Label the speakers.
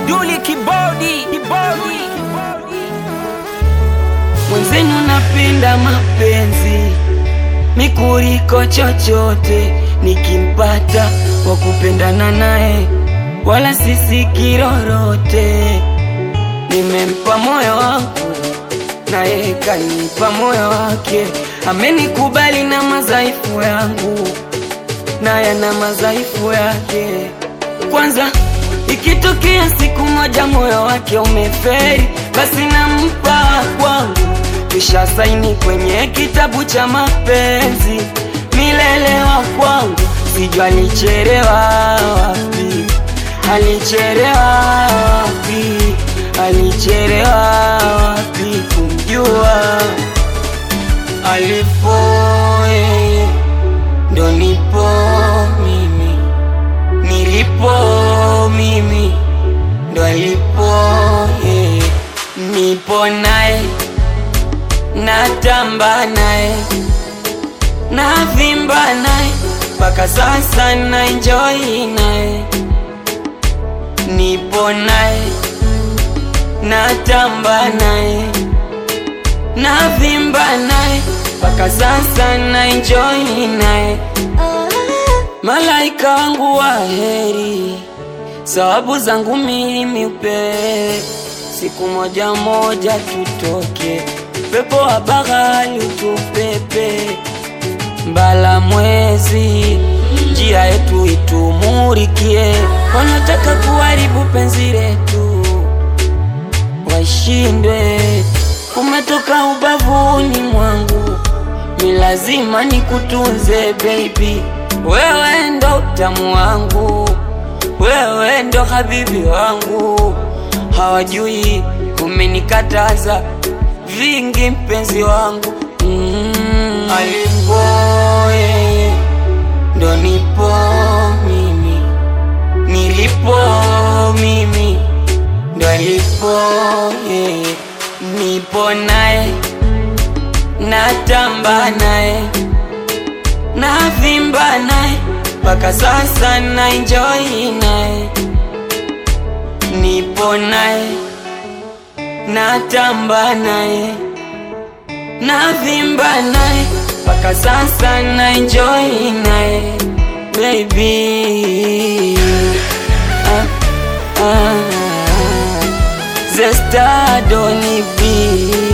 Speaker 1: Duli kibodi kibodi
Speaker 2: Mwenzenu napenda mapenzi mikuriko chochote, nikimpata wa kupendana naye, wala sisi kirorote. Nimempa moyo wangu naye kanipa moyo wake, amenikubali na madhaifu yangu, naye na madhaifu yake. Kwanza ikitokea siku moja moyo wake umeferi, basi nampa kwangu, kisha saini kwenye kitabu cha mapenzi, milele wa kwangu. Sijua alichelewa wapi, alichelewa wapi, alichelewa wapi kumjua alipo yeye ndo nipo mimi nilipo mimi ndo alipo yeye, nipo naye, natamba naye, navimba naye, mpaka sasa na enjoy naye, nipo naye, natamba naye, navimba naye, mpaka sasa na enjoy naye. Malaika wangu wa heri, sababu zangu mimi upewe, siku moja moja tutoke, pepo wa bahari utupepe, mbala mwezi, njia yetu itumurikie, wanataka kuharibu penzi letu, washindwe, kumetoka ubavuni mwangu, mi lazima nikutunze baby wewe ndo utamu wangu, wewe ndo habibi wangu, hawajui umenikataza vingi mpenzi wangu mm. Alipo yeye ndo nipo mimi, nilipo mimi ndo alipo yeye, nipo naye, natamba naye navimba naye mpaka sasa na enjoy naye, nipo naye, natamba naye, navimba naye mpaka sasa na enjoy naye baby ah, ah, Zesta Doni B